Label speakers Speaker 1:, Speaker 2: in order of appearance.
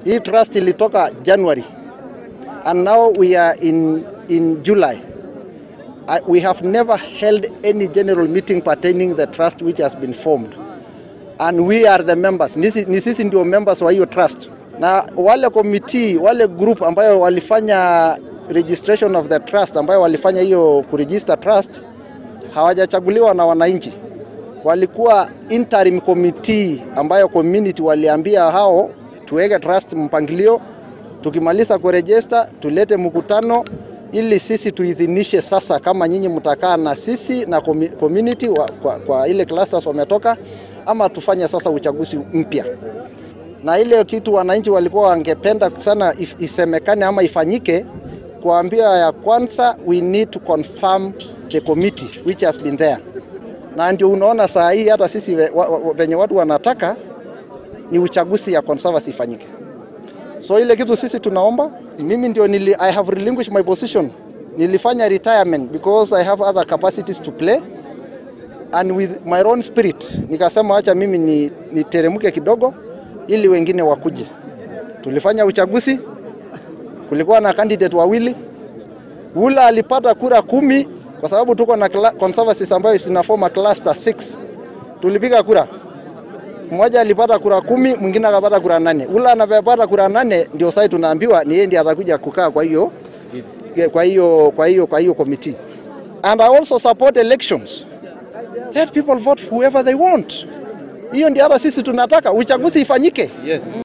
Speaker 1: Hii trust ilitoka January and now we are in, in July. I, we have never held any general meeting pertaining the trust which has been formed and we are the members. Nisi, ni sisi ndio members wa hiyo trust, na wale committee, wale group ambayo walifanya registration of the trust, ambayo walifanya hiyo kuregister trust hawajachaguliwa na wananchi, walikuwa interim committee ambayo community waliambia hao tuweke trust mpangilio, tukimaliza kuregister tulete mkutano ili sisi tuidhinishe sasa kama nyinyi mtakaa na sisi na commu- community wa, kwa, kwa ile clusters wametoka ama tufanye sasa uchaguzi mpya. Na ile kitu wananchi walikuwa wangependa sana if, isemekane ama ifanyike, kuambia ya kwanza, we need to confirm the committee which has been there, na ndio unaona saa hii hata sisi ve- wa- wa- venye watu wanataka ni uchaguzi ya conservancy ifanyike. So ile kitu sisi tunaomba, mimi ndio nili, I have relinquished my position, nilifanya retirement because I have other capacities to play and with my own spirit nikasema acha mimi ni niteremke kidogo ili wengine wakuje. Tulifanya uchaguzi, kulikuwa na candidate wawili, ula alipata kura kumi kwa sababu tuko na cla- conservancies ambayo zinafoma cluster 6 tulipiga kura mmoja alipata kura kumi, mwingine akapata kura nane. Ule anapata kura nane ndio sasa tunaambiwa ni yeye ndiye atakuja kukaa kwa hiyo kwa hiyo kwa hiyo kwa hiyo committee. And I also support elections. Let people vote whoever they want. Hiyo ndio hata sisi tunataka uchaguzi ifanyike.
Speaker 2: Yes.